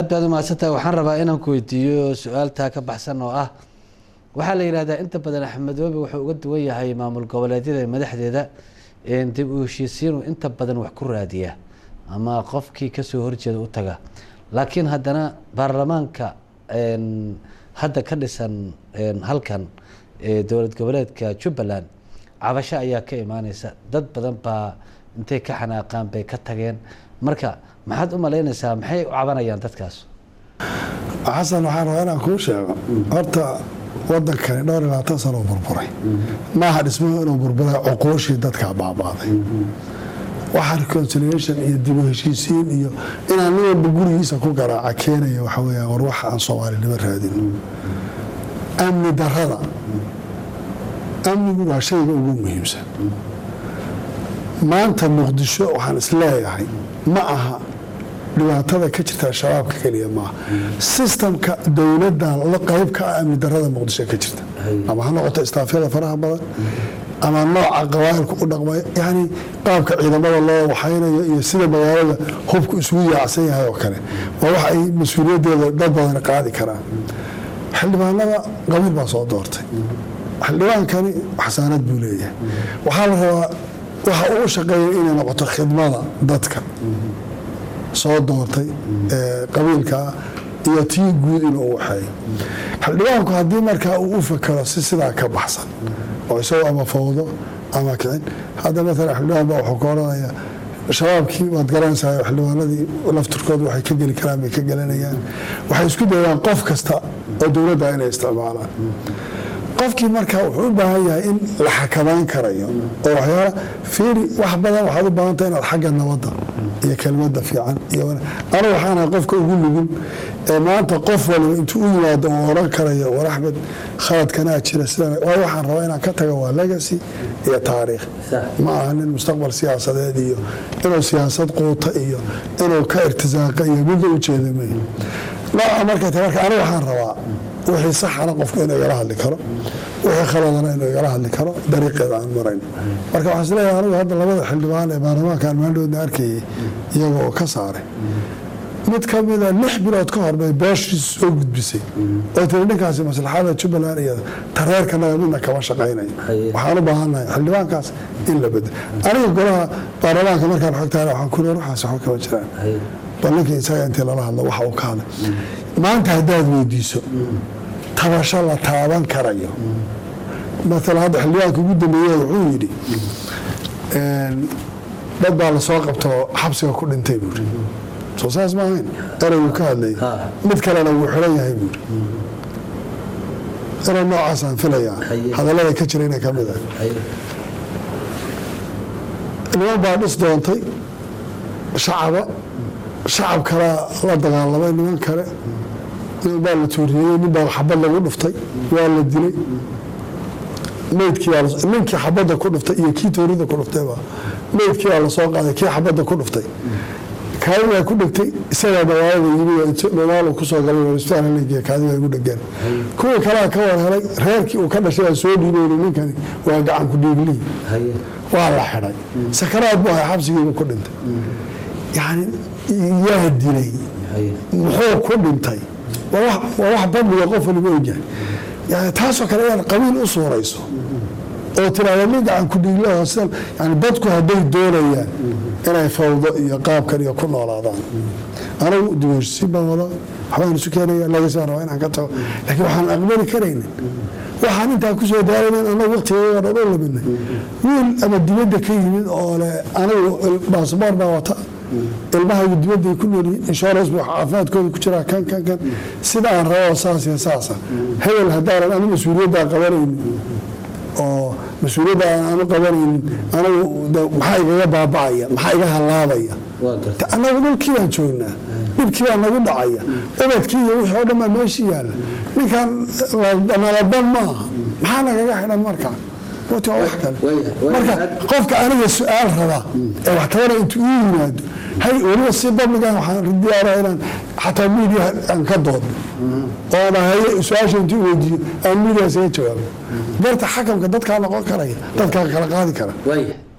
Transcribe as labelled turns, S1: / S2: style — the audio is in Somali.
S1: baad umahadsantaha waxaan rabaa inaan ku weydiiyo su-aaltaa ka baxsan oo ah waxaa la yidhahdaa inta badan axmedoobe wuxuu uga duwan yahay maamul goboleedyada madaxdeeda dib u heshiisiinuu inta badan wax ku raadiya ama qofkii kasoo horjeeda u taga laakiin haddana baarlamaanka hadda ka dhisan halkan dowlad goboleedka jubbaland cabasho ayaa ka imaaneysa dad badan baa intay ka xanaaqaan bay ka tageen marka maxaad u malaynaysaa maxay u cabanayaan dadkaas
S2: xasan waxaan rabaa inaan kuu sheego horta wadankani dhowr iyo labaatan sano u burburay maaha dhismuhu inuu burburay cuquushii dadkaa baabaaday waxa reconciliation iyo dibu heshiisiin iyo inaan nin walba gurigiisa ku garaaca keenaya waxa weya war wax aan soomaalinimo raadin amni darada amnigu waa shayga ugu muhiimsan maanta muqdisho waxaan isleeyahay ma aha dhibaatada ka jirta shabaabka keliya maaha sistamka dowladan la qayb ka ah amni darada muqdisho ka jirta ama ha noqoto istaafyada faraha badan ama nooca qabaa'ilku u dhaqmay yani qaabka ciidamada loo waxaynayo iyo sida magaalada hubku isugu yaacsan yahay oo kale waa wax ay mas-uuliyaddeeda dad badan qaadi karaan xildhibaanada qabiil baa soo doortay xildhibaankani xasaanad buu leeyahay waxaa la rabaa waxa uu shaqeeya inay noqoto khidmada dadka soo doortay qabiilkaa iyo tii guud inuu waxeeyo xildhibaanku haddii markaa uu u fakero si sidaa ka baxsan oo isagoo ama fawdo ama kicin hadda maalan xildhibaan baa wuxuu ka odhanaya shabaabkii waad garanaysaa xildhibaanadii lafturkooda waxay ka geli karaan bay ka gelinayaan waxay isku dayaan qof kasta oo dowladda inay isticmaalaan qofkii markaa wuxuu u baahan yahay in la xakamayn karayo oo waxyaala fiiri wax badan waxaad u baahantay inaad xagga nabadda iyo kelmadda fiican iyo anigu waxaanahay qofka ugu nugul ee maanta qof waliba intuu u yimaado uu odhan karayo war axmed khaladkanaa jira sidan waa waxaan rabaa inaan ka tago waa legacy iyo taariikh ma aha nin mustaqbal siyaasadeed iyo inuu siyaasad quuta iyo inuu ka irtisaaqa iyo midla u jeeda may nooca markay tahay marka anigu waxaan rabaa wixii saxana qofku inuu igala hadli karo wixii khaladana inuu igala hadli karo dariiqeeda aan marayn marka waxaan isleeyahay anigu hadda labada xildhibaan ee baarlamaankaan maaldhoodna arkayay iyaga oo ka saaray mid ka mida lix bilood ka hor bay beeshiis soo gudbisay oo tiri ninkaasi maslaxada jubbaland iyo tareerkanaga midna kama shaqaynayo waxaan u baahannahay xildhibaankaas in la bedelo aniga golaha baarlamaanka markaan xogtaana waxaan ku leer waxaas waxba kama jiraan bal ninkii isaga intii lala hadlo waxa uu ka hadlay maanta haddaad weydiiso tabasho la taaban karayo maala hadda xildhibaanka ugu dambeeye wuxuu yidhi dad baa lasoo qabtoo xabsiga ku dhintay buuri soo saas ma ahayn ereygu ka hadlayay mid kalena wuu xiran yahay buuri erey noocaasaan filayaa hadallada ka jira inay ka mid ah niman baa dhis doontay shacaba shacab kalaa la dagaalamay niman kale nin baa la tuuriyey nin baa xabad lagu dhuftay waa la dilay meydkiininkii xabadda ku dhuftay iyo kii toorida ku dhuftayba meydkii baa lasoo qaaday kii xabadda ku dhuftay kaadigaa ku dhegtay isagaa magaalada yimi magaalo kusoo galay isbitaal haleygiya kaadigaa igu dhegeen kuwii kalea ka war helay reerkii uu ka dhashay aa soo dhiibayna ninkani waa gacan ku dhiiglihi waa la xidhay sakaraad buu ahay xabsigiiba ku dhintay yani yaa dilay muxuu ku dhintay waa wax dambiga qof waliba ogyahay yani taasoo kale inaad qabiil u suurayso oo tiraahda nin gacan ku dhiiglaho sida yani dadku hadday doonayaan inay fawdo iyo qaabkan iyo ku noolaadaan anigu dimuheshiisiin baan wada waxbaan isu keenaya lagasaan rabaa inaan ka tago laakiin waxaan aqbali karaynin waxaan intaa kusoo daaraynin anagu waqtigeeda dhan u laminay wiil ama dibadda ka yimid oo le anigu baasboor baa wata ilmahaygu dibadday ku noolyihiin insurance bu caafimaadkooda ku jiraa kan kan kan sida aan rabo saas iyo saasa hebel haddaanan anu mas-uuliyaddaa qabanaynin oo mas-uuliyadda aanu qabanaynin anigu maxaa igaga baaba'aya maxaa iga halaabaya anagu dhulkii baan joognaa dhibkii baa nagu dhacaya ubadkii iyo wixii oo dhan baa meeshii yaalla ninkan nalaban maaha maxaa nagaga xidhan markaa marka qofka aniga su-aal raba ee wax tabana intuu ii yimaado hay weliba si babligan waxaan diyaara inaan xataa miidiya aan ka doodno oo dhahaye su-aasha intuu weydiiyo aan miidiya isaga jawaabo darta xakamka dadkaa noqon karaya dadkaa kala qaadi kara